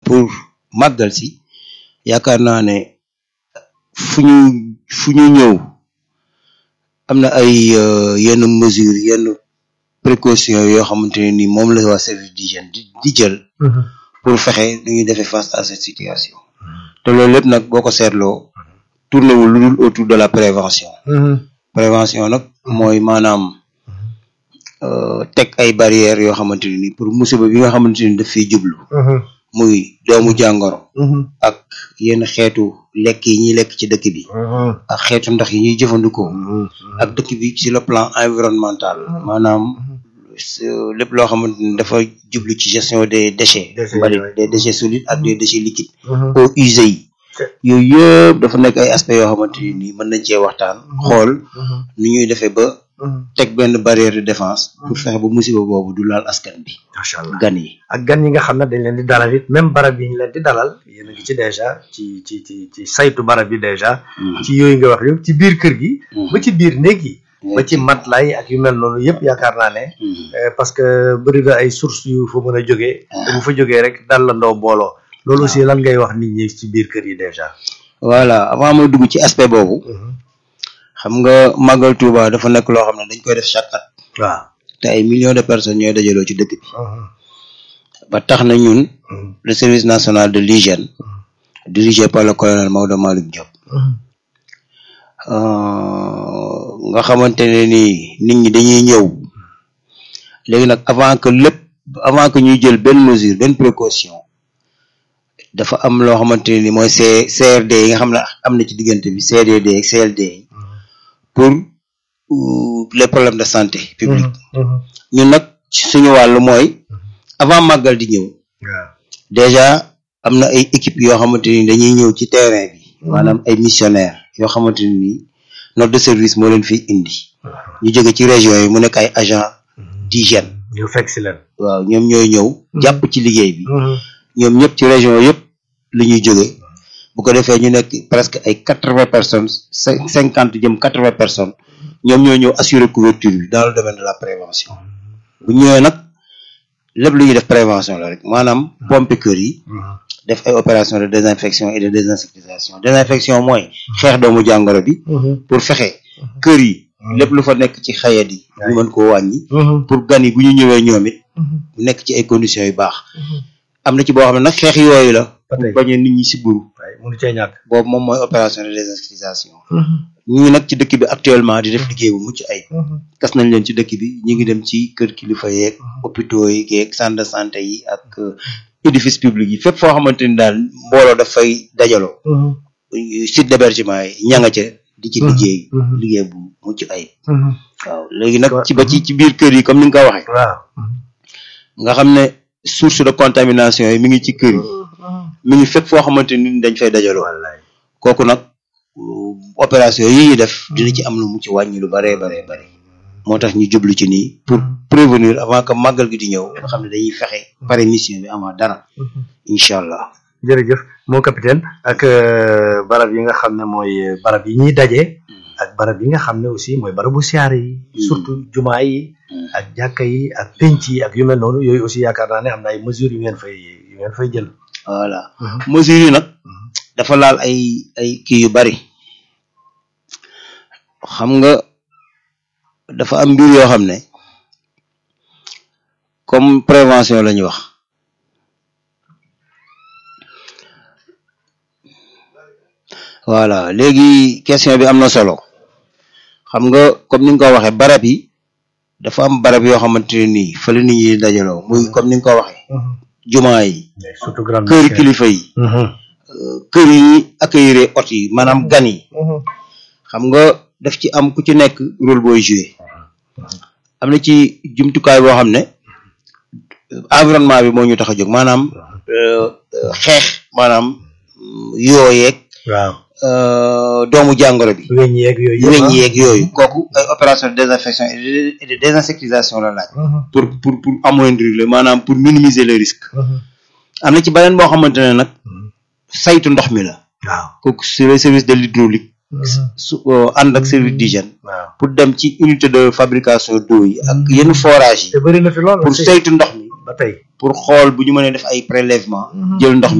pour màggal si yaakaar naa ne fu ñu fu ñu ñëw am na ay yenn mesures yenn précautions yoo xamante ne ni moom la waa service d'hygiène di di jël pour fexe nu ñuy defee face à cette situation te loolu lépp nag boo ko seetloo tourné wul lu dul autour de la prévention prévention nag mooy maanaam teg ay barrières yoo xamante ne ni pour musiba bi nga xamante ni daf fiy jublu muy doomu jàngoro ak yenn xeetu lekk yi ñuy lekk ci dëkk bi ak xeetu ndox yi ñuy jëfandikoo ak dëkk bi ci le plan environnemental maanaam lépp loo xamante ni dafa jublu ci gestion des déchets mbalit des déchets solides ak des déchets liquides eaux usées yi yooyu yëpp dafa nekk ay aspects yoo xamante ni mën nañ cee waxtaan xool nu ñuy defee ba teg benn barrière de défense pour fexe ba musiba boobu du laal askan bi macha allah gan yi ak gan yi nga xam ne dañ leen di dalal it même barab yi ñu leen di dalal yéen a ngi ci dèjà ci ci ci ci saytu barab yi dèjà ci yooyu nga wax yëpp ci biir kër gi ba ci biir néeg yi ba ci matelas yi ak yu mel noonu yëpp yaakaar naa ne parce que bëri na ay sources yu fa mën a jógee te bu fa jógee rek dal la ndoo booloo loolu aussi lan ngay wax nit ñi ci biir kër yi dèjà voilà avant mooy dugg ci aspect boobu xam nga màggal Touba dafa nekk loo xam ne dañ koy def chaque at waaw te ay millions de personnes ñooy dajaloo ci dëkk bi ba tax na ñun le service national de l'hygiène dirigé par le colonel Maodo Malick Diop nga xamante ne ni nit ñi dañuy ñëw léegi nag avant que lépp avant que ñuy jël benn mesure benn précaution dafa am loo xamante ne ni mooy C CRD yi nga xam ne am na ci diggante bi CDD ak CLD yi pour les problèmes de santé publique ñun nag suñu wàllu mooy avant màggal di ñëw déjà am na ay équipe yoo xamante ni dañuy ñëw ci terrain bi maanaam ay missionnaires yoo xamante ni nii note de service moo leen fi indi ñu jóge ci région yi mu nekk ay agent d'hygiène ñu fekk si leen waaw ñoom ñooy ñëw jàpp ci liggéey bi ñoom ñëpp ci région yëpp la ñuy jóge bu ko defee ñu nekk presque ay quatre vingt personnes cinquante jëm quatre vingt personnes ñoom ñoo ñëw assurer couverture bi dans le domaine de la prévention bu ñëwee nag lépp lu ñuy def prévention la rek maanaam pompe kër yi def ay opération de désinfection et de désinsectisation désinfection mooy xeex doomu jàngoro bi pour fexe kër yi lépp lu fa nekk ci xayat yi ñu mën koo wàññi pour gan yi bu ñu ñëwee ñoom it mu nekk ci ay conditions yu baax am na ci boo xam ne nag xeex yooyu la pour bañee nit ñi si buru mënu cee ñàkk boobu moom mooy opération de désinsectisation ñu ngi nag ci dëkk bi actuellement di def liggéey bu mucc ay gas nañ leen ci dëkk bi ñu ngi dem ci kër kilifa yeeg hôpitaux yi yeeg centre de santé yi ak édifice public yi fépp foo xamante ni daal mbooloo dafay dajaloo site d'hébergement yi ña nga ca di ci liggéey liggéey bu mucc ay waaw léegi nag ci ba ci ci biir kër yi comme ni nga ko waxee waaw nga xam ne source de contamination yi mi ngi ci kër yi mi ngi fépp foo xamante ni dañ fay dajaloo kooku nag opération yi ñuy def dina ci am lu mu ci wàññi lu baree baree bare moo tax ñu jublu ci nii pour prévenir avant que màggal gi di ñëw nga xam ne dañuy fexe pare mission bi avant dara incha allah jërëjëf mon capitaine ak barab yi nga xam ne mooy barab yi ñuy daje ak barab yi nga xam ne aussi mooy barabu siyaare yi surtout jumaa yi ak jàkka yi ak penc yi ak yu mel noonu yooyu aussi yaakaar naa ne am na ay mesures yu ngeen fay yu ngeen fay jël voilà mesures yi nag dafa laal ay ay kii yu bari xam nga dafa am mbir yoo xam ne comme prévention la ñu wax voilà léegi question bi am na solo xam nga comme ni nga ko waxee barab yi dafa am barab yoo xamante ne nii fa la nit ñi dajaloo muy comme ni nga ko waxee jumaa yi surtout grande kër kilifa yi kër yi ñuy accueillir hôtes yi maanaam gan yi xam nga daf ci am ku ci nekk rôle booy joué am na ci jumtukaay boo xam ne environnement bi moo ñu tax a jóg maanaam xeex maanaam yooyeeg waaw doomu jàngoro bi weñ yeeg yooyu weñ yeeg yooyu kooku ay opération de désinfection et de désinsectisation la laaj pour pour pour amoindrir le maanaam pour minimiser les risques am na ci beneen boo xamante ne nag saytu ndox mi la waaw kooku c'est le service de l'hydraulique su ànd ak service d'hygiène waaw pour dem ci unité de fabrication d'eau yi ak yenn forage yi te bëri na fi lool pour saytu ndox mi ba tey pour xool bu ñu mënee def ay prélèvement jël ndox mi